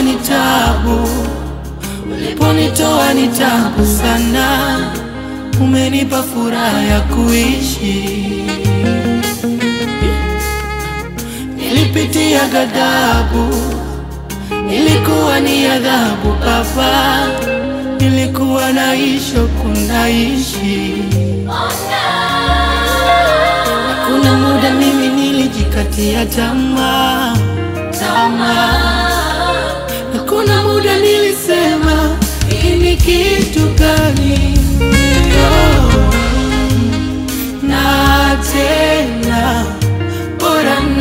uliponitoa ni tabu, uliponitoa ni tabu sana, umenipa furaha ya kuishi. Nilipitia ghadhabu, ilikuwa ni adhabu Baba, nilikuwa naishi kunaishi. Kuna muda mimi nilijikatia tamaa tamaa, na kuna muda nilisema hii ni kitu gani? Oh, na tena bora